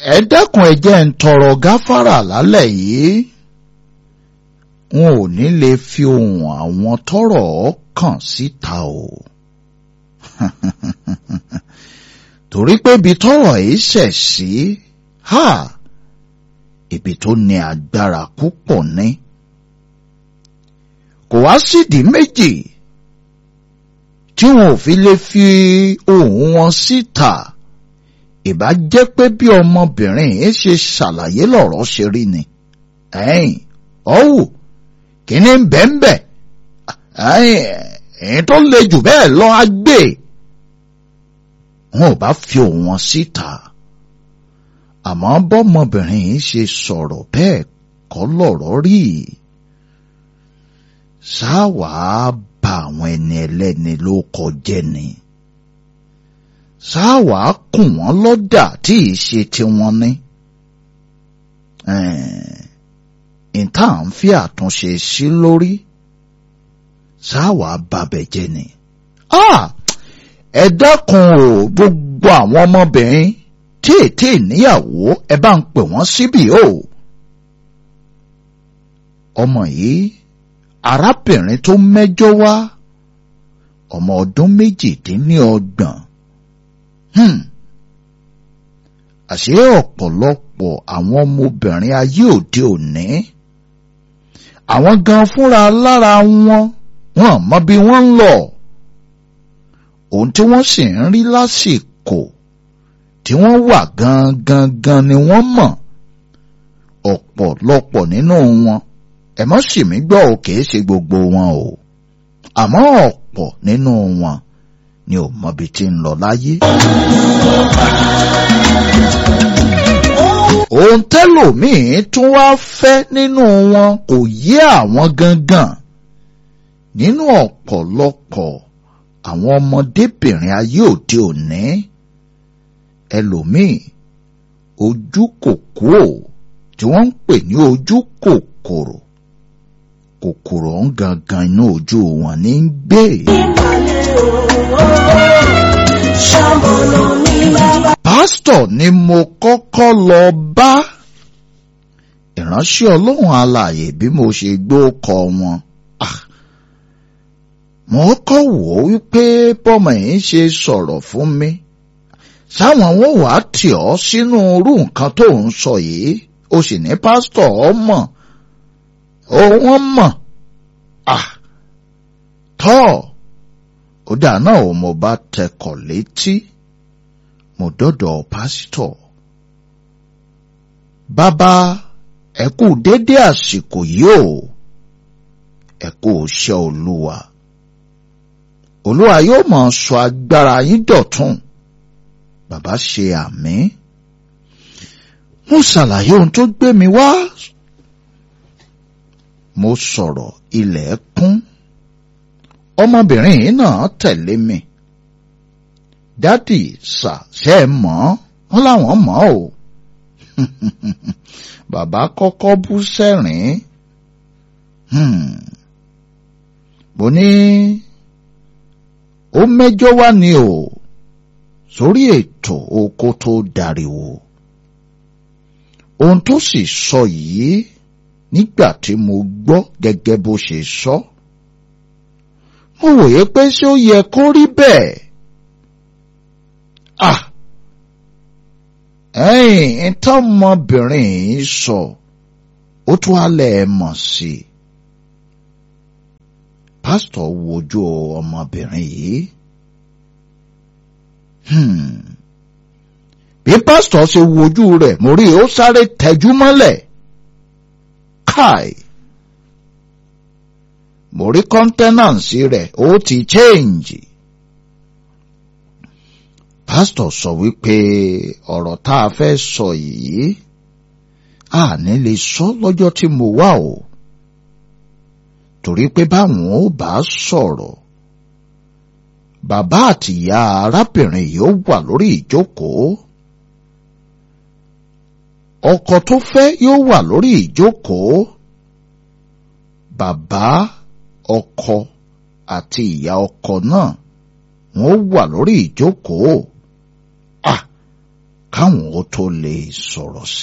ẹ dákun ẹ jẹ́ ń tọrọ gáfárà lálẹ́ yìí wọn ò ní lè fi ohùn àwọn tọ́rọ̀ kàn síta o torí pé ibi tọ́rọ̀ yìí ṣẹ̀ sí ha ibi tó ní agbára púpọ̀ ní kò wá sídìí méjì tí wọn ò fi lè fi ohùn wọn síta ìbá jẹ́ pé bí ọmọbìnrin yìí ṣe ṣàlàyé lọ̀rọ̀ ṣe rí ni ẹ̀yìn ọ̀wù kíní bẹ́ẹ̀nbẹ́ ẹ̀yìn tó le jù bẹ́ẹ̀ lọ á gbé wọn ò bá fi ohùn wọn síta àmọ́ bọ́mọbìnrin yìí ṣe sọ̀rọ̀ bẹ́ẹ̀ kọ́ lọ̀rọ̀ rí ṣáwàá bà àwọn ẹni ẹlẹ́ni ló kọjẹ́ ni ṣáwà kùn wọ́n lọ́dà tí ì ṣe tiwọn ní. ìta à ń fi àtúnṣe sí lórí ṣáwà babẹ̀ jẹ́ ni. ẹ dákun o gbogbo àwọn ọmọbìnrin tí ètè níyàwó ẹ bá ń pè wọ́n síbì o. ọmọ yìí arábìnrin tó mẹ́jọ wá ọmọ ọdún méjìdínlọ́gbọ̀n Hmm. àṣé ọ̀pọ̀lọpọ̀ àwọn ọmọbìnrin ayé òde òní àwọn gan fúnra lára wọn wọn mọ bí wọ́n ń lọ ohun tí wọ́n sì ń rí lásìkò tí wọ́n wà gangan gan ni wọ́n mọ̀ ọ̀pọ̀lọpọ̀ nínú wọn ẹ mọ́ sì mí gbọ́ ò kìí ṣe gbogbo wọn o àmọ́ ọ̀pọ̀ nínú wọn ni ò mọbi tí ń lọ láyé. ohun tẹ́lòmíì tún wá fẹ́ nínú wọn kò yé àwọn gangan nínú ọ̀pọ̀lọpọ̀ àwọn ọmọdébìnrin ayé òde òní ẹlòmíì ojú kòkó tí wọ́n ń pè ní ojú kòkòrò kòkòrò ń gangan inú ojú wọn ní gbé. pásítọ̀ ni mo kọ́kọ́ lọ bá ìránṣẹ́ ọlọ́run alààyè bí mo ṣe gbọ́ kọ wọn. mo kọ́ wò ó wípé bọ́mọ yìí ṣe sọ̀rọ̀ fún mi sáwọn wọn wàá tì ọ́ sínú irú nǹkan tó ń sọ yìí o sì ní pásítọ̀ ọ mọ̀ ó wọ́n mọ̀ tọ́ ó dà náà ò mo bá tẹkọ̀ létí mo dọ́dọ̀ pásítọ̀ bàbá ẹ kú dédé àsìkò yìí o ẹ kú iṣẹ́ olúwa olúwa yóò máa sọ agbára yín dọ̀tun bàbá ṣe àmín mo ṣàlàyé ohun tó gbé mi wá mo sọ̀rọ̀ ilẹ̀ kún ọmọbìnrin yìí náà tẹ̀lé mi dádì sà ṣe é mọ̀ wọ́n láwọn mọ̀ o bàbá kọ́kọ́ bú sẹ́rìn mo ní ó mẹ́jọ wá ni o sórí ètò oko tó dariwo ohun tó sì sọ yìí nígbà tí mo gbọ́ gẹ́gẹ́ bó ṣe sọ mo wòye pé ṣé ó yẹ kó rí bẹ́ẹ̀ ah ẹ̀yìn tọ́mọbìnrin yìí sọ ó tún alẹ́ ẹ̀ mọ̀ sí i pásítọ̀ wojú ọmọbìnrin yìí bí pásítọ̀ ṣe wojú rẹ̀ mo rí ó sáré tẹjú mọ́lẹ̀ káì mo rí kọ́ńtẹ́nànsì rẹ̀ ó ti chéǹjì. pásítọ̀ sọ wípé ọ̀rọ̀ tá a fẹ́ sọ yìí a ní lè sọ lọ́jọ́ tí mo wà o torí pé báwọn ò bá sọ̀rọ̀ bàbá àtìyá arábìnrin yìí ó wà lórí ìjókòó ọkọ tó fẹ́ yóò wà lórí ìjókòó bàbá ọkọ àti ìyá ọkọ náà wọ́n wà lórí ìjókòó à káwọn ó tó lè sọ̀rọ̀